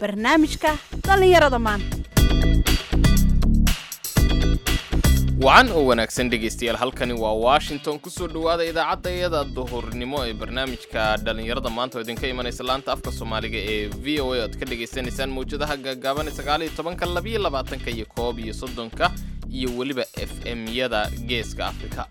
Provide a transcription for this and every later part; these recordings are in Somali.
barnaamijka dhallinyarada maanta wacan oo wanaagsan dhegaystayaal halkani waa washington kusoo dhowaada idaacadayada duhurnimo ee barnaamijka dhallinyarada maanta oo idinka imanaysa laanta afka soomaaliga ee v o a oad ka dhagaysanaysaan mawjadaha gaagaaban sagaaliyo tobanka labiyo labaatanka iyo koob iyo soddonka iyo weliba f m-yada geeska afrika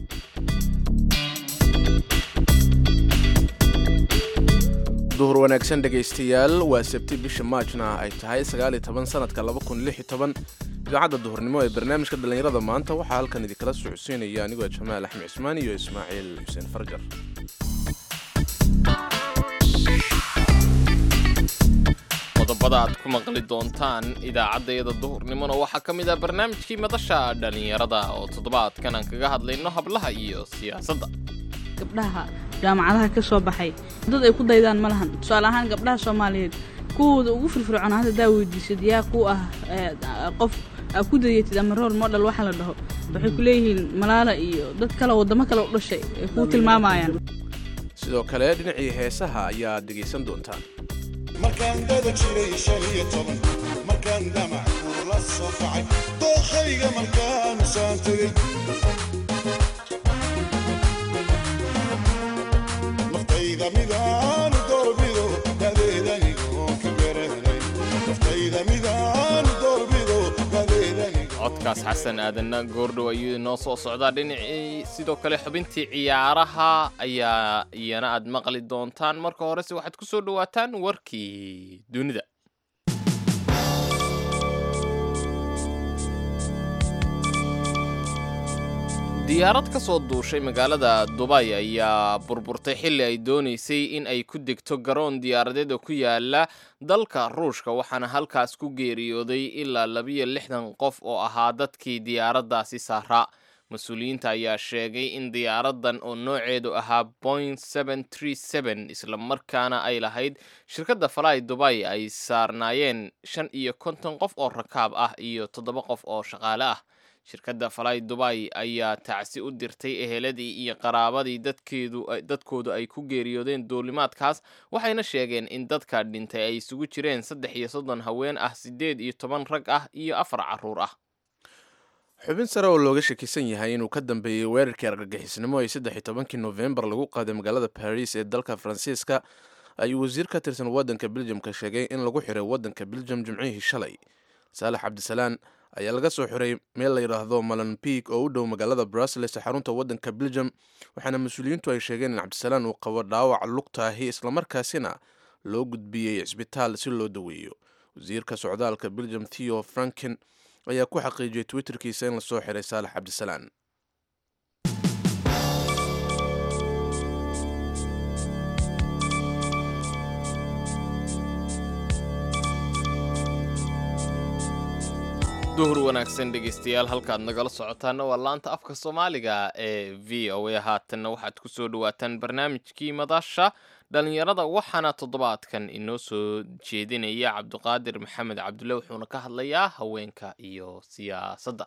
duhur wanaagsan dhegaystayaal waa sabti bisha maajna ay tahay sagaaliyo toban sanadka laba kun lix iyo toban idaacadda duhurnimo ee barnaamijka dhallinyarada maanta waxaa halkan idinkala socodsiinaya anigoo jamaal axmed cismaan iyo ismaaciil xuseen farjar qodobada aad ku maqli doontaan idaacaddayada duhurnimona waxaa ka mid ah barnaamijkii madasha dhallinyarada oo toddobaadkan aan kaga hadlayno hablaha iyo siyaasadda gabdhaha jaamacadaha ka soo baxay dad ay ku daydaan ma lahan tusaale ahaan gabdhaha soomaaliyeed kuwooda ugu firfircoon hadda daa weydiisad yaa ku ah qof aa ku dayatid ama role model waxa la dhaho waxay ku leeyihiin malaala iyo dad kale waddamo kale u dhashay ay kuu tilmaamayaan sidoo kale dhinacii heesaha ayaad dhegaysan doontaan markaan dada jiray shan iyo toban markaan damac kuula soo kacay dookhayga markaan saan tegey naftayda midaanu doorbido dadeedanigoon ka garanay naftayda midaanu doorbido dadeedanigo codkaas xasan aadanna goordhow ayuu inoo soo socdaa dhinacii sidoo kale xubintii ciyaaraha ayaa iyana aad maqli doontaan marka horese waxaad ku soo dhowaataan warkii dunida diyaarad ka soo duushay magaalada dubay ayaa burburtay xilli ay doonaysay in ay ku degto garoon diyaaradeed oo ku yaala dalka ruushka waxaana halkaas ku geeriyooday ilaa labiyo lixdan qof oo ahaa dadkii diyaaraddaasi saaraa mas-uuliyiinta ayaa sheegay in diyaaradan oo nooceedu ahaa boing isla markaana ay lahayd shirkadda falay dubay ay saarnaayeen shan iyo konton qof oo rakaab ah iyo toddoba qof oo shaqaale ah shirkadda falay dubay ayaa tacsi u dirtay eheladii iyo qaraabadii dadkoodu ay ku geeriyoodeen duulimaadkaas waxayna sheegeen in dadka dhintay ay isugu jireen saddex iyo soddon haween ah siddeed iyo toban rag ah iyo afar carruur ah xubin sare oo looga shakisan yahay inuu ka dambeeyey weerarkii argagixisnimo ee saddex iyo tobankii nofembar lagu qaaday magaalada baris ee dalka faransiiska ayuu wasiir ka tirsan waddanka beljamka sheegay in lagu xiray waddanka beljam jimcihii shalay saalax cabdisalaan ayaa laga soo xiray meel la yidhaahdo malanbig oo u dhow magaalada brussels ee xarunta waddanka beljam waxaana mas-uuliyiintu ay sheegeen in cabdisalaan uu qabo dhaawac lugtaahi islamarkaasina loo gudbiyey cisbitaal si loo daweeyo wasiirka socdaalka beljam theo franken ayaa ku xaqiijiyey twitterkiisa in lasoo xiray saalax cabdisalaan duhur wanaagsan dhegaystayaal halkaad nagala socotaana waa laanta afka soomaaliga ee v o a haatanna waxaad ku soo dhowaataan barnaamijkii madasha dhallinyarada waxaana toddobaadkan inoo soo jeedinaya cabdiqaadir maxamed cabdulle wuxuuna ka hadlayaa haweenka iyo siyaasadda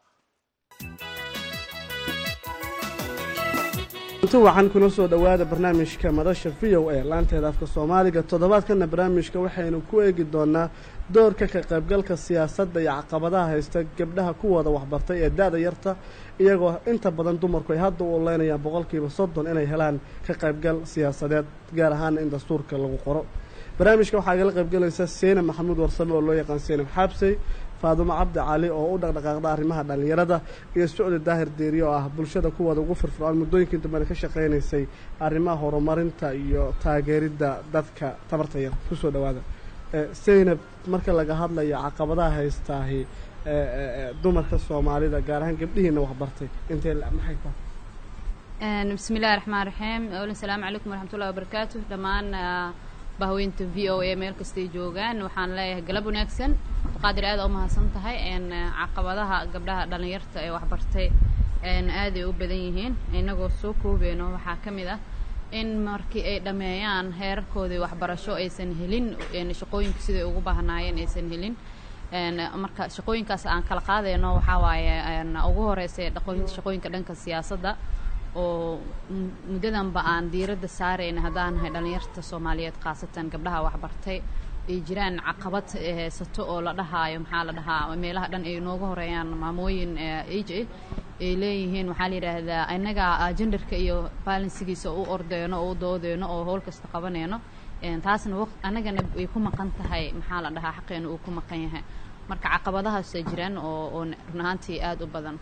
inti wacan kuna soo dhowaada barnaamijka madasha v o a laanteeda afka soomaaliga toddobaadkana barnaamijka waxaynu ku eegi doonaa doorka ka qaybgalka siyaasadda iyo caqabadaha haysta gabdhaha kuwooda waxbartay ee da-da yarta iyagoo inta badan dumarku ay hadda u oleynayaan boqolkiiba soddon inay helaan ka qaybgal siyaasadeed gaar ahaana in dastuurka lagu qoro barnaamijka waxaa igala qaybgalaysa seyna maxamuud warsame oo loo yaqaan seynab xaabsey faadumo cabdi cali oo u dhaqdhaqaaqda arrimaha dhallinyarada iyo socdi daahir deeriye oo ah bulshada kuwooda ugu firfircoon muddooyinkii dambena ka shaqaynaysay arrimaha horumarinta iyo taageeridda dadka tabarta yar kusoo dhowaada seynab marka laga hadlayo caqabadaha haystaahi dumarka soomaalida gaar ahaan gabdhihiina waxbartay intee maxay ka bismi illahi raxmaan raxiim awlan salaamu calaykum waraxmatullahi wabarakaatu dhammaan bahweynta v o a meel kastay joogaan waxaan leeyahay galab wanaagsan qaadir aada u mahadsan tahay caqabadaha gabdhaha dhallinyarta ee waxbartay aaday u badan yihiin inagoo soo koobeyno waxaa ka mid ah in markii ay dhammeeyaan heerarkoodii waxbarasho aysan helin shaqooyinka siday ugu baahnaayeen aysan helin marka shaqooyinkaas aan kala qaadayno waxaa waaye ugu horeysa shaqooyinka dhanka siyaasadda oo muddadanba aan diiradda saarayna haddaan nahay dhallinyarta soomaaliyeed khaasatan gabdhaha waxbartay ay jiraan caqabad ee haysato oo la dhahaayo maxaa la dhahaa meelaha dhan ay nooga horeeyaan maamooyin age ay leeyihiin waxaa la yidhaahdaa innaga genderka iyo balansigiisa u ordeyno oo u doodeyno oo howl kasta qabaneyno taasna waq annagana ay ku maqan tahay maxaa la dhahaa xaqeena uu ku maqan yahay marka caqabadahaasay jiraan oo oo run ahaantii aada u badan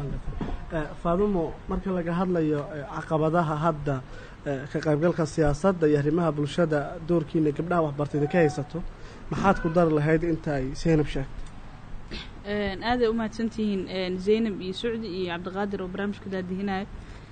faadumo marka laga hadlayo caqabadaha hadda ka qaybgalka siyaasadda iyo arrimaha bulshada doorkiina gabdhaha waxbartayda ka haysato maxaad ku dari lahayd inta ay seynab sheegtay aaday u mahadsantihiin zaynab iyo sucdi iyo cabdiqaadir oo barnaamijka daadihinayo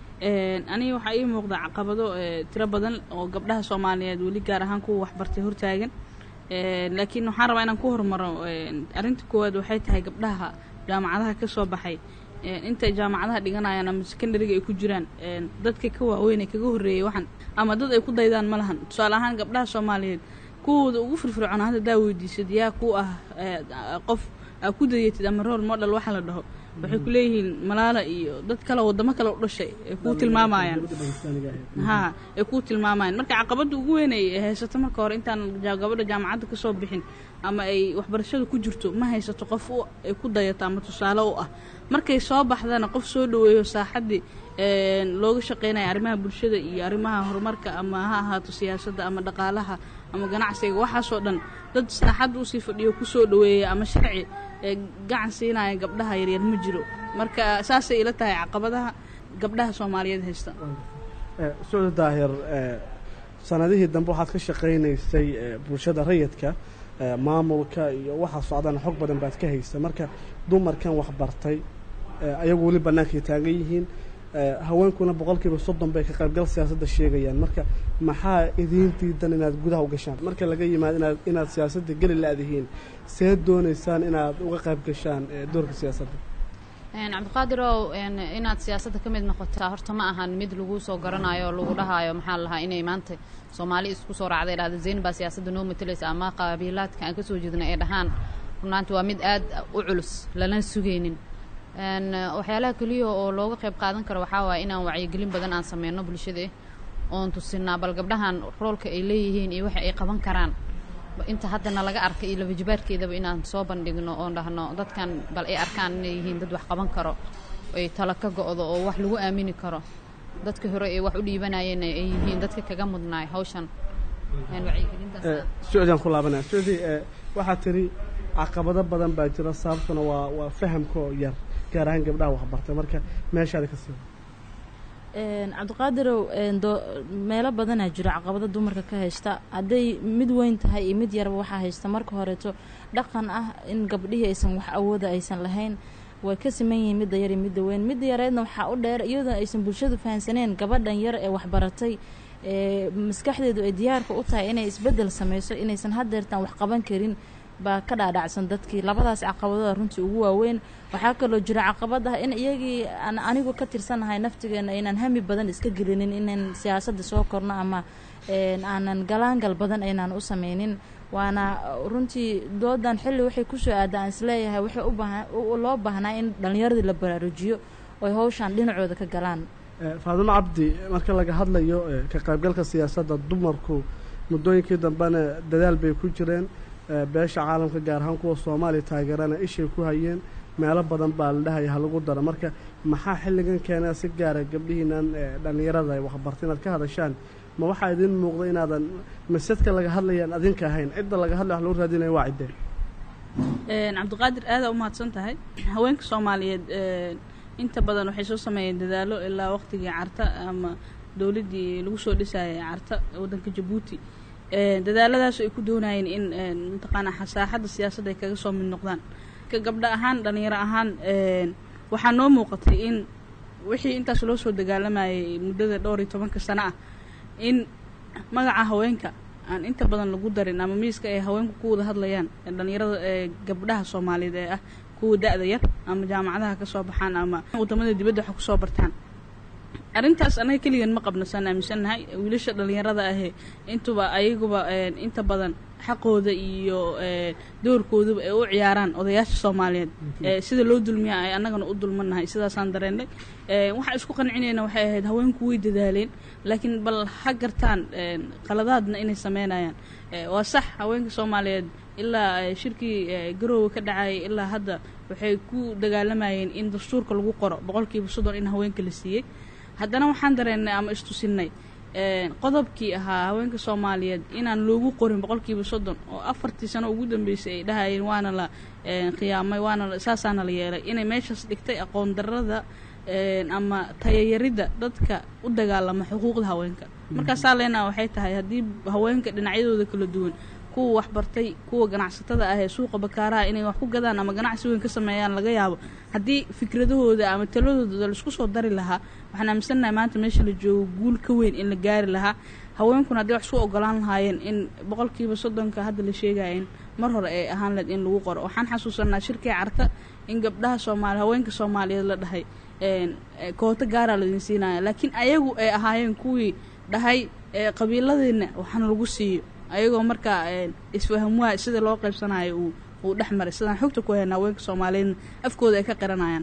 aniga waxaa ii muuqda caqabado tiro badan oo gabdhaha soomaaliyeed weli gaar ahaan kuwa waxbartay hortaagan laakiin waxaan rabaa inaan ku hormaro arrinta koowaad waxay tahay gabdhaha jaamacadaha ka soo baxay intay jaamacadaha dhiganayaan ama secondariga ay ku jiraan dadka ka waaweyn ee kaga horreeyay waxaan ama dad ay ku daydaan ma lahan tusaale ahaan gabdhaha soomaaliyeed kuwooda ugu firfircoon hadda daa weydiisad yaa ku ah qof aa ku dayatid ama role model waxa la dhaho waxay ku leeyihiin malaala iyo dad kale waddamo kale u dhashay ay kuu tilmaamayaan ha ay kuu tilmaamayaan marka caqabadda ugu weyn ay haysato marka hore intaan gabadha jaamacadda ka soo bixin ama ay waxbarashada ku jirto ma haysato qof ay ku dayato ama tusaale u ah markay soo baxdana qof soo dhaweeyo saaxaddii looga shaqeynaya arrimaha bulshada iyo arrimaha horumarka ama ha ahaato siyaasadda ama dhaqaalaha ama ganacsiga waxaasoo dhan dad saaxadda usii fadhiyo kusoo dhaweeya ama sharci ee gacan siinaya gabdhaha yaryar ma jiro marka saasay ila tahay caqabadaha gabdhaha soomaaliyeed haysta sucdi daahir sanadihii dambe waxaad ka shaqaynaysay bulshada rayidka maamulka iyo waxa socdana xog badan baad ka haysa marka dumarkan waxbartay ayagu weli bannaankay taagan yihiin haweenkuna boqolkiiba soddon bay ka qaybgal siyaasadda sheegayaan marka maxaa idiin diidan inaad gudaha u gashaan marka laga yimaado inaad inaad siyaasadda geli la-dihiin see doonaysaan inaad uga qayb gashaan doorka siyaasadda cabdiqaadirow inaad siyaasadda ka mid noqotaa horta ma ahan mid lagu soo garanayo oo lagu dhahaayo maxaa la lahaa inay maanta soomaali isku soo raacday dhahda zayn baa siyaasadda noo matalaysa ama qabiilaadka aan kasoo jeedna ay dhahaan runaanti waa mid aad u culus lana sugaynin waxyaalaha keliya oo looga qayb qaadan karo waxaa waaya inaan wacyigelin badan aan sameyno bulshada oon tusinaa bal gabdhahan roolka ay leeyihiin iyo waxa ay qaban karaan inta haddana laga arkay iyo labajibaarkeedaba inaan soo bandhigno oon dhahno dadkan bal ay arkaan inay yihiin dad wax qaban karo ay talo ka go-do oo wax lagu aamini karo dadka hore ee wax u dhiibanayeen ay yihiin dadka kaga mudnaay hawshan sucdiaan ku laabanaya sucdi waxaad tiri caqabado badan baa jira sababtuna waa waa fahamkoo yar gaar ahaan gabdhaha waxbartay marka meeshaada ka sii cabdiqaadirow meelo badanaa jiro caqabado dumarka ka haysta hadday mid weyn tahay iyo mid yarba waxaa haysta marka horeeto dhaqan ah in gabdhihii aysan wax awooda aysan lahayn way ka siman yihiin midda yar iyo midda weyn midda yareedna waxaa u dheer iyadoo aysan bulshadu fahansaneen gabadhan yar ee waxbaratay ee maskaxdeedu ay diyaarka u tahay inay isbeddel sameyso inaysan haddeertaan wax qaban karin baa ka dhaadhacsan dadkii labadaas caqabadooda runtii ugu waaweyn waxaa kaloo jira caqabad ah in iyagii aan anigu ka tirsanahay naftigeena inaan hami badan iska gelinin inaan siyaasadda soo korno ama aanan galaangal badan aynaan u sameynin waana runtii doodan xilli waxay kusoo aada aan isleeyahay waxay u baahan loo baahnaa in dhallinyaradii la baraarujiyo oy hawshaan dhinacooda ka galaan faadumo cabdi marka laga hadlayo ka qaybgalka siyaasadda dumarku muddooyinkii dambena dadaal bay ku jireen beesha caalamka gaar ahaan kuwa soomaaliya taageerana ishay ku hayeen meelo badan baa la dhahaya halagu daro marka maxaa xilligan keenaa si gaara gabdhihiinan dhallinyarada waxbarta inaad ka hadashaan ma waxaa idiin muuqda inaadan masadka laga hadlayaan adinka ahayn cidda laga hadlay wax lagu raadinaya waa ciddee cabdiqaadir aadaa u mahadsan tahay haweenka soomaaliyeed inta badan waxay soo sameeyeen dadaalo ilaa waqtigii carta ama dowladdii lagu soo dhisayay carta waddanka jabuuti dadaaladaas ay ku doonayeen in mataqaanaa saaxadda siyaasadda ay kaga soo mid noqdaan ka gabdho ahaan dhallinyaro ahaan waxaa noo muuqatay in wixii intaas loo soo dagaalamayay muddada dhowr iyo tobanka sano ah in magaca haweenka aan inta badan lagu darin ama miiska ay haweenku ku wada hadlayaan dhallinyarada ee gabdhaha soomaaliyeed ee ah kuwa da-da yar ama jaamacadaha ka soo baxaan ama wadamada dibadda wax kusoo bartaan arrintaas anaga keligan ma qabno saan aaminsannahay wiilasha dhallinyarada ahee intuba ayaguba inta badan xaqooda iyo ee, doorkoodaba ay u ciyaaraan odayaasha soomaaliyeed ee, sida loo dulmiya ay annagana u dulmannahay sidaasaan dareennay Ee, waxaan isku qancinayna waxay ahayd haweenku way dadaaleen laakiin bal ha gartaan een, qaladaadna inay sameynayaan Ee, waa sax haweenka soomaaliyeed ilaa ee, shirkii ee, garoowe ka dhacayay ilaa hadda waxay ku dagaalamayeen in dastuurka lagu qoro boqolkiiba soddon in haweenka la siiyey haddana waxaan dareennay ama istusinnay een, qodobkii ahaa haweenka soomaaliyeed inaan loogu qorin boqolkiiba soddon oo afartii sano ugu dambeysay ay dhahayeen waana la een, khiyaamay waana la- saasaana la yeelay inay meeshaas dhigtay aqoon darrada een, ama tayayaridda dadka u dagaalama xuquuqda haweenka markaasaa leenaha waxay tahay haddii haweenka dhinacyadooda kala duwan kuwa waxbartay kuwa ganacsatada ah ee suuqa bakaaraha inay wax ku gadaan ama ganacsi weyn ka sameeyaan laga yaabo haddii fikradahooda ama taladooda laisku soo dari lahaa waxaan aaminsannahay maanta meesha la joogo guul ka weyn in la gaari lahaa haweenkuna haddii wax isku ogolaan lahaayeen in boqolkiiba soddonka hadda la sheegaya in mar hore ay ahaan lahayd in lagu qoro waxaan xasuusanaa shirkii carta in gabdhaha soomaali haweenka soomaaliyeed la dhahay een, ee, kooto gaaraa laidin siinaya laakiin ayagu ay ahaayeen kuwii dhahay ee, qabiiladeenna waxaana lagu siiyo ayagoo markaa een, isfahamwaa sida loo qaybsanayo uu uu dhex maray sidaan xogta ku haynaa haweenka soomaaliyeedna afkooda ay ka qiranayaan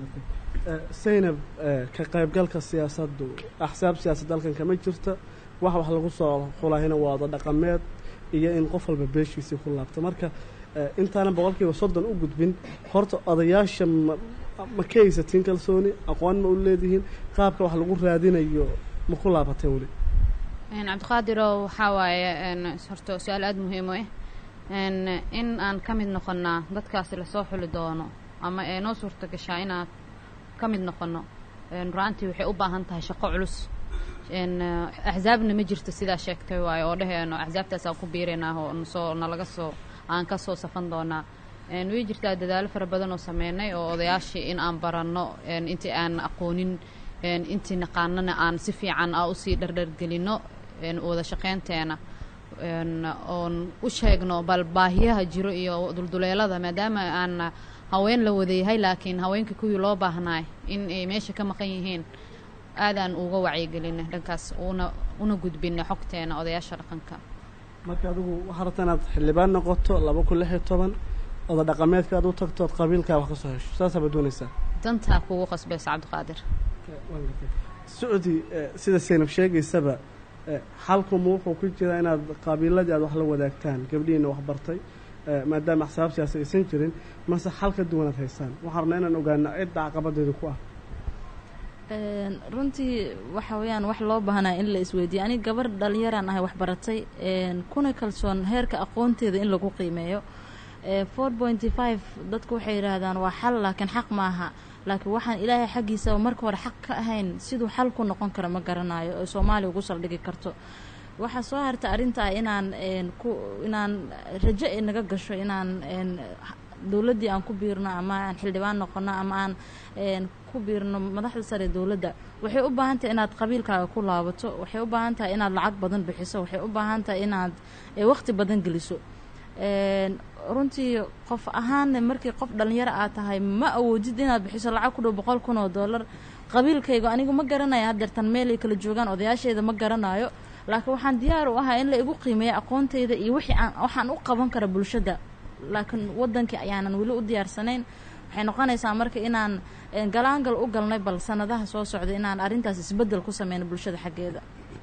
Eh, Zainab eh, ka qaybgalka siyaasaddu axsaab siyaasad dalkan kama jirta wax wax lagu soo xulahayna waa wada dhaqameed iyo in qof walba beeshiisii ku laabto marka eh, intaanan boqolkiiba soddon u gudbin horta odayaasha ma ma ka haysatiin kalsooni aqoon ma u leedihiin qaabka wax lagu raadinayo ma ku laabateen weli Een, cabdiqaadirow waxaa waaye een, horta su-aal aada muhiim u ah Een, in aan ka mid noqonnaa dadkaasi lasoo xuli doono ama ee noo suurta gashaa inaan ka mid noqonno Een, run-aantii waxay u baahan tahay shaqo culus Een, eh, axsaabna ma jirto sidaa sheegtay waaye oo dheheyno axsaabtaasaan ku biiraynaa oo nasoo nalaga soo aan ka soo safan doonaa Een, way jirtaa dadaalo fara badan oo sameynay oo odayaashii in aan baranno een, intii aan aqoonin een, intii naqaanana aan si fiican a usii dhardhargelino een, wada shaqeynteena een, oon u sheegno bal baahiyaha jiro iyo dulduleelada maadaama aan haween la wadayahay laakiin haweenka kuwii loo baahnaay in ay meesha ka maqan yihiin aadaan uga wacyigelinay dhankaas una una gudbinay xogteena odayaasha dhaqanka marka adigu waxaa rabtaa inaad xildhibaan noqoto laba kun lix iyo toban oda dhaqameedka aad u tagto ood qabiilkaa wax ka soo hesho saasaaba doonaysaa dantaa kugu qasbaysa cabdiqaadir socdi eh, sida saynab sheegaysaba eh, xalkuma wuxuu ku jiraa inaad qabiiladii aad wax la wadaagtaan gabdhihiina wax bartay eh, maadaama axsaab siyaasa aysan jirin mase xal ka duwanaad haysaan waxaan rabnaa inaan ogaano cidda caqabadeedu ku ah Een, runtii waxa weeyaan wax loo baahnaa in la isweydiiyo aniga gabar dhalinyaraan ahay wax baratay een, kuna kalsoon heerka aqoonteeda in lagu qiimeeyo four pointy five dadku waxay yidhaahdaan waa xal laakiin xaq maaha laakiin waxaan ilaahay xaggiisa marka hore xaq ka ahayn siduu xal ku noqon karo ma garanayo oo soomaaliya ugu saldhigi karto waxaa soo harta arrintaa inaan een, ku inaan rajo ay naga gasho inaan een, dowladdii aan ku biirno ama aan xildhibaan noqono ama aan een, ku biirno madaxda sare ee dowladda waxay u baahan tahay inaad qabiilkaaga ku laabato waxay u baahan tahay inaad lacag badan bixiso waxay u baahan tahay inaad eh, waqti badan geliso een, runtii qof ahaanna markii qof dhalinyaro aad tahay ma awoodid inaad bixiso lacag ku dhow boqol kun oo dollar qabiilkayga anigu ma garanayo haddeertan meel ay kala joogaan odayaasheeda ma garanayo laakiin waxaan diyaar u ahaa in la igu qiimeeyo aqoontayda iyo wixii aan waxaan u qaban kara bulshada laakiin wadankii ayaanan weli u diyaarsanayn waxay noqonaysaa marka inaan eh, galaangal u galnay bal sanadaha soo socda inaan arrintaas isbeddel ku sameyno bulshada xaggeeda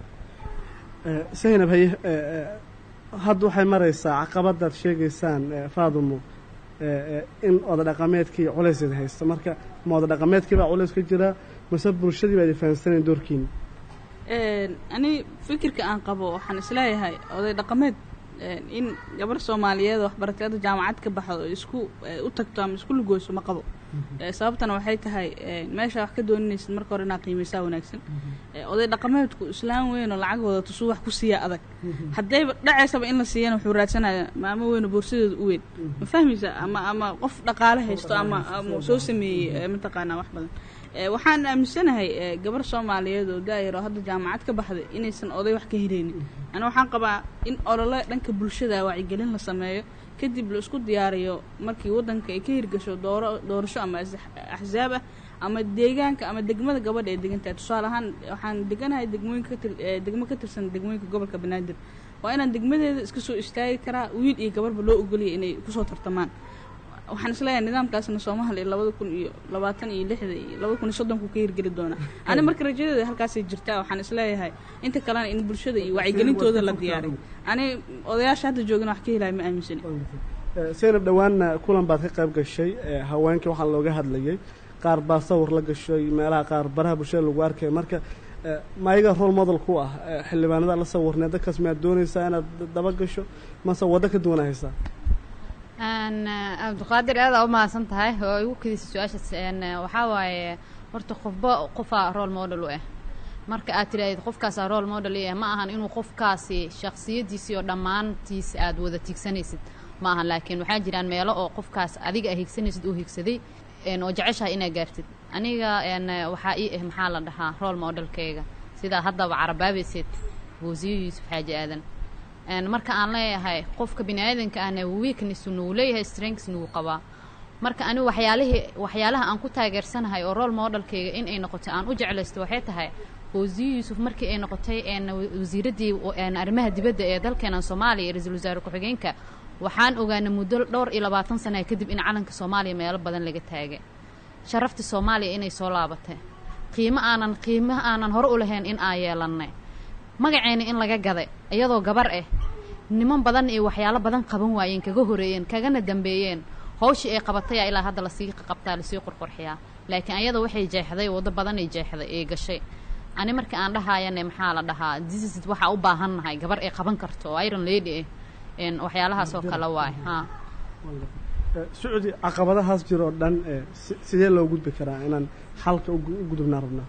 Eh, saynab haye eh, eh, hadda waxay maraysaa caqabadaad sheegaysaan eh, faadumo eh, eh, in oda dhaqameedkii culayseeda haysta marka ma oda dhaqameedkii baa culays ka jira mase bulshadii baa ifahansanayn doorkiina Een, ani fikirka aan qabo waxaan isleeyahay oday dhaqameed een, in gabar soomaaliyeed oo waxbaratay hadda jaamacad ka baxdo oo isku eh, u tagto ama isku lugooso ma qabo Eh, sababtana waxay tahay eh, meesha wax ka dooninaysid marka hore inaad qiimeysaa wanaagsan Eh, oday dhaqameedku islaan weyn oo lacag wadato suu wax ku siiya adag haddayba dhacaysaba in la siiyana wuxuu raadsanayaa maamo weyn oo boorsadeeda u weyn ma fahmaysa ama ama qof dhaqaale haysto ama ama soo sameeyey eh, mataqaanaa wax badan Eh, waxaan aaminsanahay eh, gabar soomaaliyeed oo daayar oo hadda jaamacad ka baxday inaysan oday wax ka helaynin ana waxaan qabaa in olole dhanka bulshada wacyigelin la sameeyo kadib la isku diyaariyo markii wadanka ay ka hirgasho dooro doorasho ama as- axsaab ah ama deegaanka ama degmada gabadha ay degan tahay tusaale ahaan waxaan deganahay degmooyinka ka tir- eh, degmo ka tirsan degmooyinka gobolka banaadir waa inaan degmadeeda iska soo istaagi karaa wiil iyo gabarba loo ogoliyay inay kusoo tartamaan waxaan isleeyahay nidaamkaasna soomaaliya labada kun iyo labaatan iyo lixda iyo labada kun iyo soddonku ka hirgeli doonaa ani marka rajadeeda halkaasay jirtaa waxaan isleeyahay inta kalena in bulshada iyo wacyigelintooda la diyaaray ani odayaasha hadda joogana wax ka helaya ma aaminsani seynab dhowaanna kulan baad ka qayb gashay ee haweenkii waxaa looga hadlayay qaar baa sawir la gashay meelaha qaar baraha bulshada lagu arkay marka eh, ma ayaga role model ku ah eh, xildhibaanada la sawirnay dadkaas miyaad doonaysaa inaad daba gasho mase waddo ka duwan haysaa Een, eh, cabdiqaadir aad aa u mahadsan tahay oo igu kedisa su-aashaas een, eh, waxaa waaye horta qofba qofaa role model u ah marka aad tidhahdid qofkaasaa role model i ah ma ahan inuu qofkaasi shakhsiyadiisii oo dhammaantiis aad wada tiigsanaysid ma ahan laakiin waxaa jiraan meelo oo qofkaas adiga aa higsanaysid uu higsaday een, oo jeceshahay inaad gaartid aniga een, eh, waxaa ii ah maxaa la dhahaa role modelkayga sidaa haddaba carabaabaysid wasiir yuusuf xaaji aadan een, marka aan leeyahay qofka bini aadanka ahna weakness nuu leeyahay strengths nuu qabaa marka anigu waxyaalihii waxyaalaha aan ku taageersanahay oo role modelkayga in ay noqoto aan u jeclaysto waxay tahay wasiir yuusuf markii ay noqotay een, wa- wasiiraddii een, arrimaha dibadda ee dalkeena soomaaliya iyo ra-iisul wasaare ku-xigeenka waxaan ogaanay muddo dhowr iyo labaatan sana kadib in calanka soomaaliya meelo badan laga taagay sharafta soomaaliya inay soo laabatay qiimo aanan qiimo aanan hore u lahayn in aan yeelannay magaceena in laga gaday iyadoo gabar ah niman badan iyo waxyaalo badan qaban waayeen kaga horeeyeen kagana dambeeyeen hawshii ay qabatay ilaa hadda lasii qabtaa lasii qurqurxiyaa laakiin ayada waxay jeexday waddo badanay jeexday ee gashay ani marka aan dhahayane maxaa la dhahaa diseases waxaa u baahannahay gabar ay qaban karto oo iron lady ah een waxyaalahaas oo kale waay haa Eh, sacuudi caqabadahaas jiro oo dhan eh, si- sidee loo gudbi karaa inaan xalka u gu- u gudubnaa rabnaa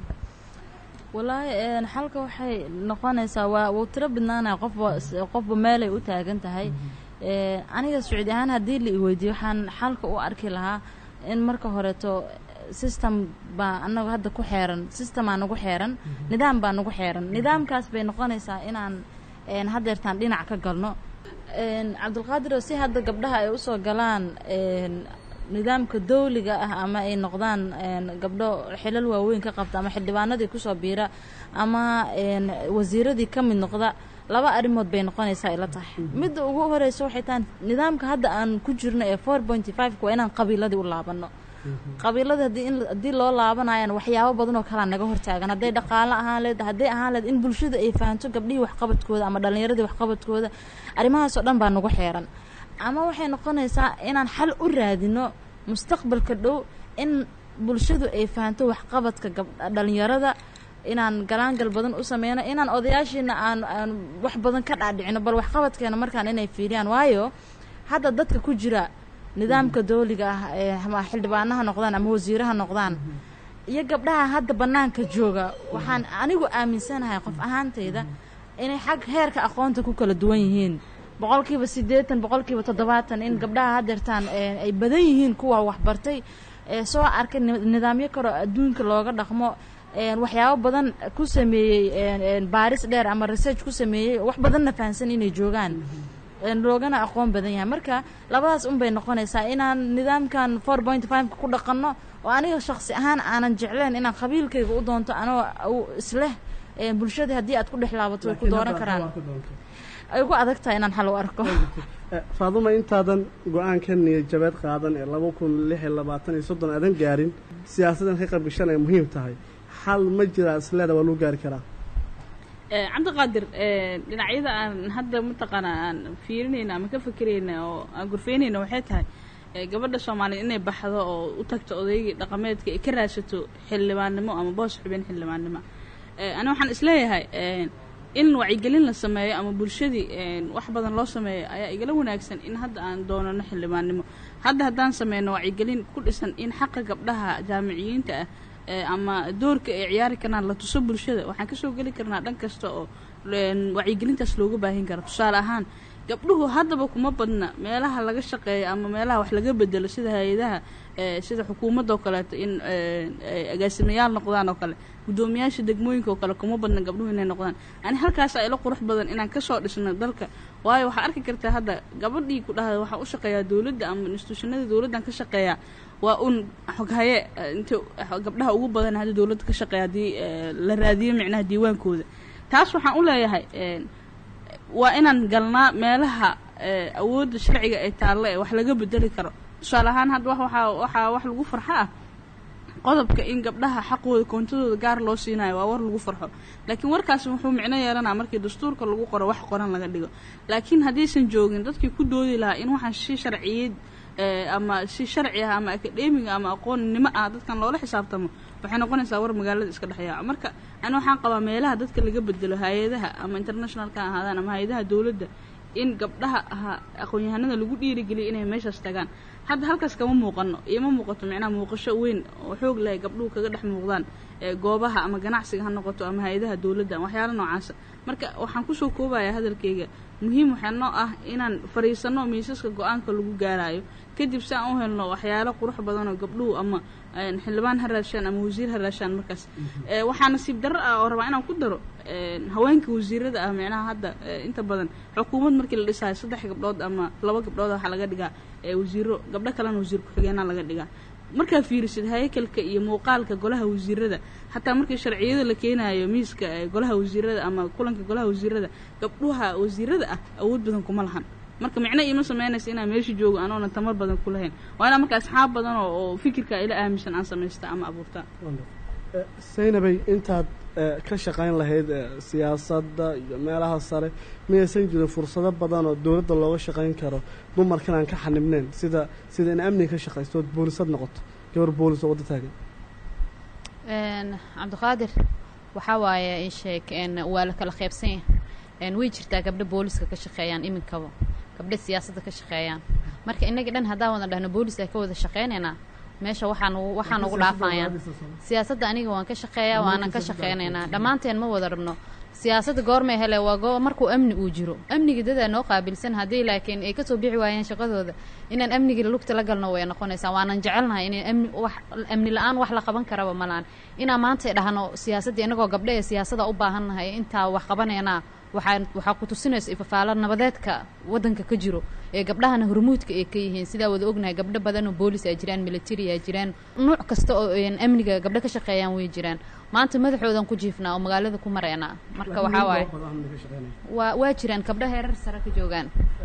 walaahi een, xalka waxay noqonaysaa waa wuu tiro bidnaanaya qofba qofba meelay u taagan tahay Een, aniga sacuudi ahaan haddii la iweydiiyo waxaan xalka u arki lahaa in marka horeeto system baa anagu hadda ku xeeran systemaa nagu xeeran nidaam baa nagu xeeran nidaamkaas bay noqonaysaa inaan een, haddeertaan dhinac ka galno Een, cabdulqaadir oo si hadda gabdhaha ay usoo galaan een, nidaamka dawliga ah ama ay noqdaan een, gabdho xilal waaweyn ka qabta ama xildhibaanadii kusoo biira ama een, wasiiradii ka mid noqda laba arrimood bay noqonaysaa ila tahay midda ugu horeysa waxay tahay nidaamka hadda aan ku jirno ee four pointy five waa inaan qabiiladii u laabano qabiilada haddii in haddii loo laabanayaan waxyaabo badan oo kalea naga hortaagan hadday dhaqaalo ahaan leed hadday ahaan leed in bulshada ay fahanto gabdhihii waxqabadkooda ama dhallinyaradii waxqabadkooda arrimahaasoo dhan baa nagu xeeran ama waxay noqonaysaa inaan xal u raadino mustaqbalka dhow in bulshadu ay fahanto waxqabadka gab dhallinyarada inaan galaangal badan u sameyno inaan odayaashiina aan aan wax badan ka dhaadhicino bal waxqabadkeena markaan inay fiiriyaan waayo hadda dadka ku jira nidaamka dawliga ah ee ama xildhibaanaha noqdaan ama wasiiraha noqdaan iyo gabdhaha hadda bannaanka jooga waxaan anigu aaminsanahay qof ahaantayda inay xag heerka aqoonta ku kala duwan yihiin boqolkiiba siddeetan boqolkiiba toddobaatan in gabdhaha haddeertaan ee, ay badan yihiin kuwa waxbartay ee soo arkay ni- nidaamyo kaloo adduunka looga dhaqmo een, waxyaabo badan ku sameeyey een, een, baaris dheer ama research ku sameeyey wax badanna fahansan inay joogaan een, loogana aqoon badan yahay marka labadaas un bay noqonaysaa inaan nidaamkan four point fiveka ku dhaqanno oo aniga shaksi ahaan aanan jecleen inaan qabiilkayga u doonto anoo u- isleh een, bulshadii haddii aad ku dhex laabato way ku dooran karaan ay ugu adag tahay inaan xal u arko Eh, faaduma intaadan go-aanka niyad jabeed qaadan ee laba kun lix iyo labaatan iyo soddon aadan gaarin siyaasaddan ka qayb gashan ay muhiim tahay xal ma jiraa isleeda waa lagu gaari karaa Eh, cabdiqaadir eh, dhinacyada aan hadda mataqaana aan fiirinayna ama ka fekerayna oo aan gurfeynayna waxay tahay eh, gabadha soomaaliya inay baxdo oo u tagto odaygii dhaqameedka ay ka raadsato xildhibaannimo ama boos xubin xildhibaannimo Eh, ani waxaan isleeyahay eh, in wacyigelin la sameeyo ama bulshadii eh, wax badan loo sameeyo ayaa igala wanaagsan in hadda aan doonano xildhibaannimo hadda haddaan sameyno wacyigelin ku dhisan in xaqa gabdhaha jaamiciyiinta ah ee ama doorka ay ciyaari karaan la tuso bulshada waxaan kasoo geli karnaa dhan kasta oo een, wacyigelintaas looga baahin karo tusaale ahaan gabdhuhu haddaba kuma badna meelaha laga shaqeeyo ama meelaha wax laga bedelo sida hay-adaha ee, sida xukuumadda oo kaleeto in ee, ay agaasimayaal noqdaan oo kale guddoomiyaasha degmooyinka oo kale kuma badna gabdhuhu inay noqdaan ani halkaas ila qurux badan inaan kasoo dhisno dalka waayo waxaa arki kartaa hadda gabadhii ku dhahda waxaa u shaqeeyaa dowladda ama institutionada dowladdan ka shaqeeyaa waa un xoghaye eh, inta gabdhaha ugu badan hadda dowladda ka shaqeeya haddii eh, la raadiyo micnaha diiwaankooda taas waxaan u leeyahay een, waa inaan galnaa meelaha ee, awoodda sharciga ay taalle ee wax laga bedeli karo tusaale ahaan hadda wax waxaa waxaa wax lagu farxo ah qodobka in gabdhaha xaqooda koontadooda gaar loo siinayo waa war lagu farxo laakiin warkaasi wuxuu micno yeelanaa markii dastuurka lagu qoro wax qoran laga dhigo laakiin haddaysan joogin dadkii ku doodi lahaa in waxaan si sharciyeed ee, ama si sharci ah ama akademiga ama aqoonnimo ah dadkan loola xisaabtamo waxay noqonaysaa war magaalada iska dhexyaaca marka ani waxaan qabaa meelaha dadka laga bedelo hay-adaha ama internationalka ha ahaadaan ama hay-adaha dowladda in gabdhaha aha aqoon-yahanada lagu dhiirigeliyo inay meeshaas tagaan hadda halkaas kama muuqano iyo ma muuqato micnaha muuqasho weyn oo xoog leh gabdhuhu kaga dhex muuqdaan ee goobaha ama ganacsiga ha noqoto ama hay-adaha dowladda waxyaala noocaasa marka waxaan kusoo koobayaa hadalkayga muhiim waxaa noo ah inaan fadhiisano miisaska go-aanka lagu gaarayo kadib si aan u helno waxyaalo qurux badan oo gabdhuhu ama een, xildhibaan ha raashaan ama wasiir ha raashaan markaas ee, waxaa nasiib darro ah oo rabaa inaan ku daro een, haweenka wasiirada ah micnaha hadda ee, inta badan xukuumad markii la dhisayo saddex gabdhood ama laba gabdhood waxaa laga dhigaa ee, wasiiro gabdho kalena wasiir ku-xigeenaa laga dhigaa markaa fiirisid haykalka iyo muuqaalka golaha wasiirada xataa markii sharciyada la keenayo miiska ee, golaha wasiirada ama kulanka golaha wasiirada gabdhuha wasiirada ah awood badan kuma lahan marka micno iima sameynaysa inaan meesha joogo anoona tamar badan ku lahayn waa inaan marka asxaab badan oo oo fikirka ila aaminsan aan samaysta ama abuurta Eh, saynabay intaad eh, ka shaqayn lahayd eh, siyaasadda iyo meelaha sare miyaysan jirin fursado badan oo dowladda looga shaqayn karo dumarkan aan ka xanibneyn sida sida in amniga ka shaqaysto ood boolisad noqoto gabar boolis oo wadda taagan Een, cabdiqaadir waxaa waaye ii sheeg een, waa la kala qaybsan yahay een, way jirtaa gabdho booliska ka shaqeeyaan iminkaba gabdho siyaasadda ka shaqeeyaan marka innaga dhan haddaan wada dhahno booliska ka wada shaqeynaynaa meesha waxaan ugu- waxaan ugu dhaafayaan siyaasadda aniga waan ka shaqeeyaa waanan ka shaqeynaynaa dhammaanteen ma wada rabno siyaasadda goormay hele waa goo markuu amni uu jiro amniga dadaa noo qaabilsan haddii laakiin ay kasoo bixi waayeen shaqadooda inaan amniga lugta la galno way noqonaysaa waanan jecelnahay inay amni wax amni la-aan wax la qaban karaba malaan inaan maanta dhahno siyaasadda inagoo gabdho ee siyaasada u baahannahay intaa wax qabanayna waxaa waxaa ku tusinaysa ifafaalo nabadeedka waddanka ka jiro ee gabdhahana hormuudka ay ka yihiin sidaa wada ognahay gabdho badan oo boolis ay jiraan military ay jiraan nuuc kasta oo een amniga gabdho ka shaqeeyaan way jiraan maanta madaxoodan ku jiifnaa oo magaalada ku mareynaa marka waxaa waaye waa waa jiraan gabdho heerar sare ka joogaan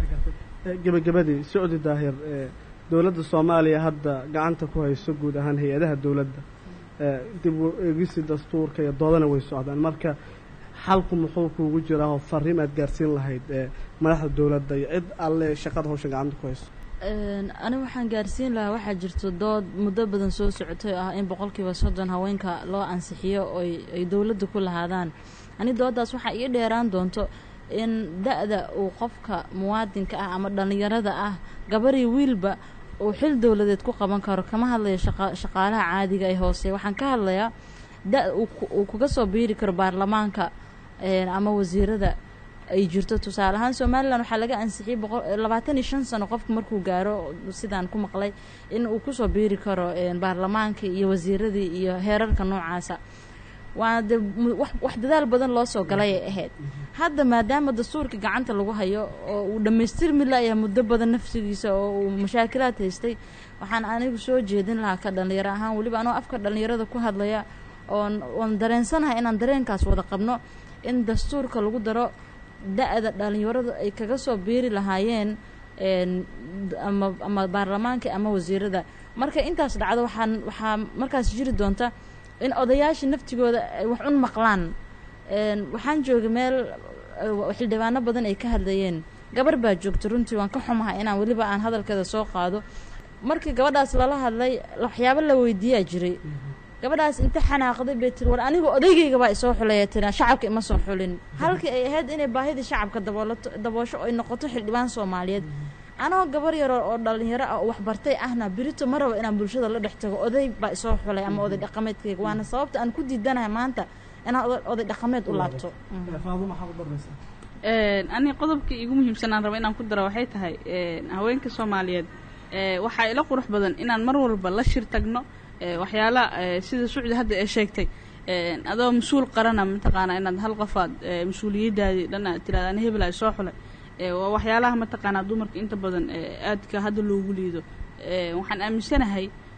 Eh, gebagabadii socdi daahir eh, dowladda soomaaliya hadda gacanta ku hayso guud ahaan hay-adaha dowladda eh, dib u eegisi dastuurka iyo doodana way socdaan marka xalku muxuu kuugu jiraa oo fariim aad gaarsiin lahayd eh, madaxda dowladda iyo cid alle shaqada hawshan gacanta ku hayso Een, aniga waxaan gaarsiin lahaa waxaa jirto dood muddo badan soo socotay oo ah in boqolkiiba soddon haweenka loo ansixiyo oy ay dowladda ku lahaadaan ani doodaas waxaa ii dheeraan doonto in da-da uu qofka muwaadinka ah ama dhallinyarada ah gabarii wiilba uu xil dowladeed ku qaban karo kama hadlayo shaqa shaqaalaha caadiga ee hoose waxaan ka hadlayaa da uu ku- uu kaga soo biiri karo baarlamaanka een, ama wasiirada ay jirto tusaale ahaan somalilan waxaa laga ansixiyey boqol labaatan iyo shan sano qofku markuu gaaro sidaan ku maqlay in uu kusoo biiri karo een, baarlamaanka iyo wasiiradii iyo heerarka noocaasa waana de mu- wax wax dadaal badan loo soo galay ay ahayd hadda maadaama dastuurka gacanta lagu hayo oo uu dhammaystirmi layahay muddo badan nafsigiisa oo uu mashaakilaad haystay waxaan anigu soo jeedin lahaa ka dhallinyaro ahaan weliba anoo afka dhallinyarada ku hadlaya oon oon dareensanahay inaan dareenkaas wada qabno in dastuurka lagu daro da-da dhallinyaradu ay kaga soo biiri lahaayeen een, d- ama ama baarlamaanka ama wasiirada marka intaas dhacdo waxaan waxaa markaas jiri doonta in odayaasha naftigooda ay wax un maqlaan een, waxaan joogay meel eh, xildhibaano badan ay ka hadlayeen gabar baa joogta runtii waan ka xumahay inaan weliba aan hadalkeeda soo qaado markii gabadhaas lala hadlay waxyaabo la weydiiyaa jiray gabadhaas inta xanaaqday bay tiri war aniga odaygayga baa isoo xulaya tira shacabka ima soo xulin halkii ay ahayd inay baahidii shacabka daboolato daboosho ay noqoto xildhibaan soomaaliyeed anoo gabar yar oo oo dhalinyaro ah oo waxbartay ahna berito ma rabo inaan bulshada la dhex tago oday baa isoo xulay ama oday dhaqameedkayga waana sababta aan ku diidanahay maanta inaan oday- oday dhaqameed u laabto Mhm. faaduma maxaa ku darbaysaa Een, ani qodobka igu muhiimsan aan rabo inaan ku daro waxay tahay een, haweenka soomaaliyeed ee, waxaa ila qurux badan inaan mar walba la shir tagno ee, waxyaala ee, sida sucdi hadda ee sheegtay een, adoo mas-uul qarana mataqaanaa inaad hal qofaad ee, mas-uuliyadaadii dhan aad tiraada ani hebel ay soo xulay ee, waa waxyaalaha mataqaanaa dumarka inta badan ee, aadka hadda loogu liido ee, waxaan aaminsanahay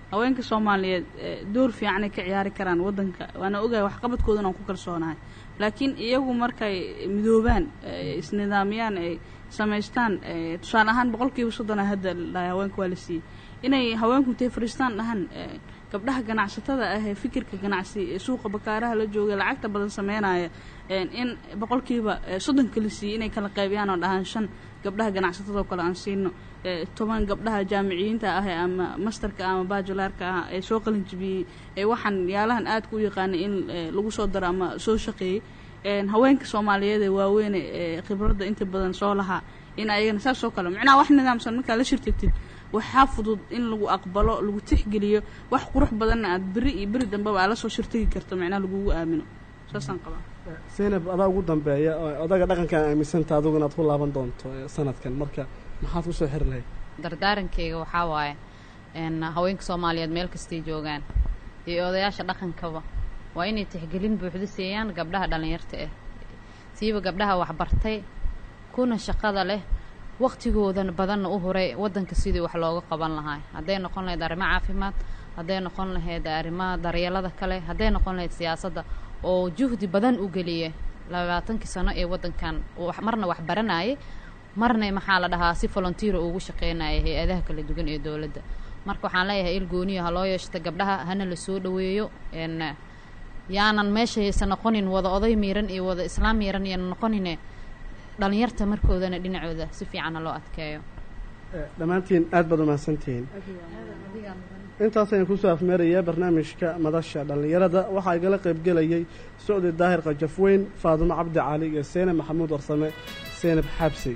haweenka soomaaliyeed eh, door fiicanay ka ciyaari karaan waddanka waana ogahay waxqabadkoodana aan ku kalsoonahay laakiin iyagu markay midoobaan eh, isnidaamiyaan ay samaystaan eh, tusaale ahaan boqolkiiba soddona hadda la dhahay haweenka waa la siiyey inay haweenku intay fadhiistaan dhahan eh, gabdhaha ganacsatada ah ee fikirka ganacsi ee suuqa bakaaraha la jooga lacagta badan sameynaya een, in boqolkiiba eh, soddonka la siiyey inay kala qaybiyaan oo dhahaan shan gabdhaha ganacsatada oo kale aan siino eh, toban gabdhaha jaamiciyiinta ah ee ama masterka ama bajulaarka ah ee soo qalin jibiyey ee waxaan yaalahan aadka u yaqaanay in eh, lagu soo daro ama soo shaqeeyey een, haweenka soomaaliyeed ee waaweyne ee khibradda inta badan soo lahaa in ayagana saas oo kale macnaha wax nidaamsan markaa la shirtagtid waxaa fudud in lagu aqbalo lagu tixgeliyo wax qurux badanna aad beri iyo beri dambeba aad la soo shirtagi karto macnaha lagugu aamino saasaan qabaa zaynab adaa ugu dambeeya oo odaga dhaqankan aaminsanta adigu inaad ku laaban doonto eh, sanadkan marka maxaad ku soo xiri lahayd dardaarankeyga waxaa waaye n haweenka soomaaliyeed meel kastay joogaan iyo odayaasha dhaqankaba waa inay tixgelin buuxdo siiyaan gabdhaha dhallinyarta ah siiba gabdhaha waxbartay kuna shaqada leh waqtigoodan badanna u huray waddanka sidii wax looga qaban lahaa hadday noqon lahayd arrimo caafimaad hadday noqon lahayd arrimaha daryeelada kale hadday noqon lahayd siyaasadda oo juhdi badan u geliya labaatankii sano ee waddankan wax- marna wax baranayay marna maxaa la dhahaa si volunteera ugu shaqeynaya hay-adaha kala duwan ee dowladda marka waxaan leeyahay il gooniya ha loo yeeshata gabdhaha hana la soo dhoweeyo n yaanan meesha haysa noqonin wada oday miiran iyo wada islaam miiran yaanan noqonine dhalinyarta markoodana dhinacooda si fiican ha loo adkeeyo Eh, dhammaantiin aad baad umahadsantihiin intaas ayaan kusoo afmeerayaa barnaamijka madasha dhallinyarada waxaa igala qaybgelayay socdi daahir qajafweyn faadumo cabdi cali iyo seynab maxamuud warsame seynab xabsi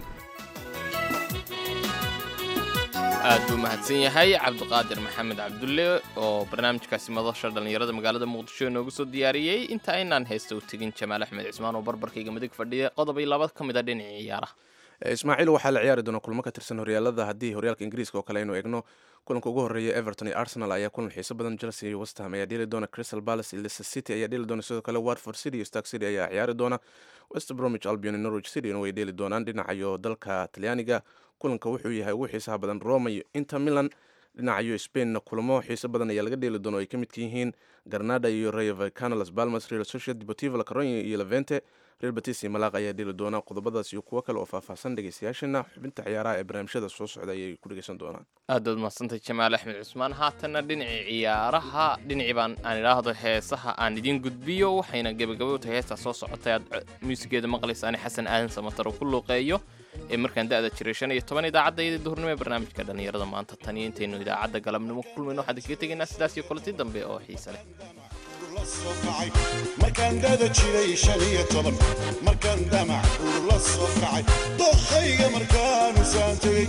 aad buu mahadsan yahay cabdiqaadir maxamed cabdulle oo barnaamijkaasi madasha dhallinyarada magaalada muqdisho inoogu soo diyaariyey inta aynaan haysta u tegin jamaal axmed cismaan oo barbarkayga midig fadhiya qodob iyo laba ka mid a dhinacii ciyaaraha ismaaciil waxaa la ciyaari doona kulmo ka tirsan horyaalada haddii horyaalka ingiriiska oo kale aynu egno kulanka ugu horeeya everton iyo arsenal ayaa kulan xiiso badan chelsea iyo westham ayaa dheli doona crystal palace iyo leicester city ayaa dheli doona sidoo kale watford city iyo stark city ayaa ciyaari doona west bromwich albion iyo norwich city way dheli doonaan dhinacayo dalka talyaaniga kulanka wuxuu yahay ugu xiisaha badan roma iyo inter milan dhinacayo spainna kulamo xiiso badan ayaa laga dheeli doona oo ay ka midka yihiin garnada iyo rayo vallecano las palmas real sociedad deportivo la coruña iyo levente real betis iyo malaaq ayaa dheli doona qodobadaas iyo kuwo kale oo faahfaahsan dhegeystayaashana xubinta ciyaaraha ee barnaamijyada soo socda ayay ku dhegeysan doonaan aad baad mahadsantay jamaal axmed cusmaan haatanna dhinacii ciyaaraha dhinacii baan aan idhaahdo heesaha aan idiin gudbiyo waxayna gebagabo tahay heestaa soo socotay aad co- muusigeeda maqlaysaani xasan aadan samatar oo ku luuqeeyo ee markaan da-da jiray shan iyo toban idaacadda iyada duhurnimo ee barnaamijka dhallinyarada maanta tan iyo intaynu idaacadda galabnimo ku kulmayno waxaan idinkaga tegaynaa sidaas iyo kulanti dambe oo xiise leh la soo kacay markaan dada jiray shan iyo toban markaan damac uu la soo kacay dookhayga markaanu saan tegey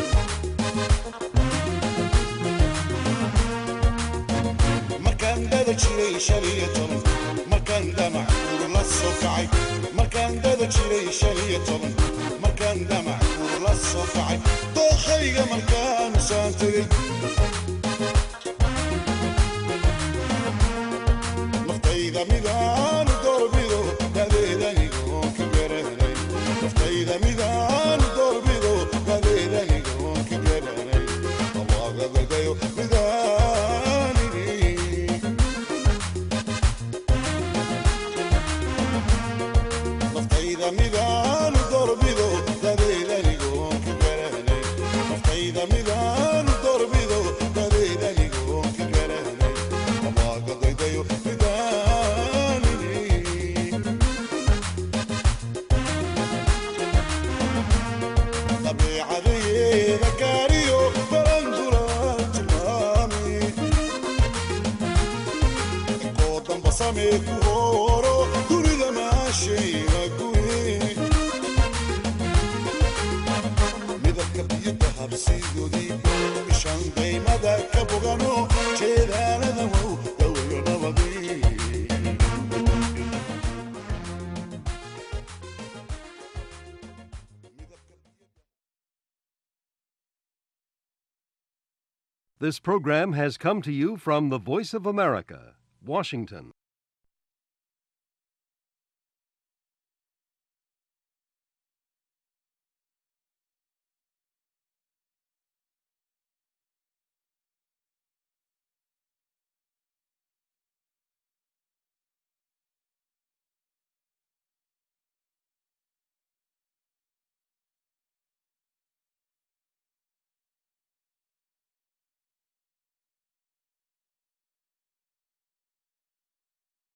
markaan dada jiray shan iyo toban markaan damac uu la soo kacay markaan dada jiray shan iyo toban markaan damac uu la soo kacay dookhayga markaanu saan tegey naftayda midaan doorbido dadeedanigoon ka garanay naftayda midaan doorbido dadeedanigoon ka garanay allagadagayo midaanini naftayda midaan doorbido dadeedanigoon ka garanay naftayda midaan doorbido dadeedanigoon ka garanay allagadagayo midaanini dabeecadeyeeda gaariyo barandulaan tilmaami inkoo damba samee ku hooro dunida maashayna guri midabka biyada habsigoodii ishaan qaymada ka bogano jeedaalada wow dawlo nabadii This program has come to you from the Voice of America, Washington.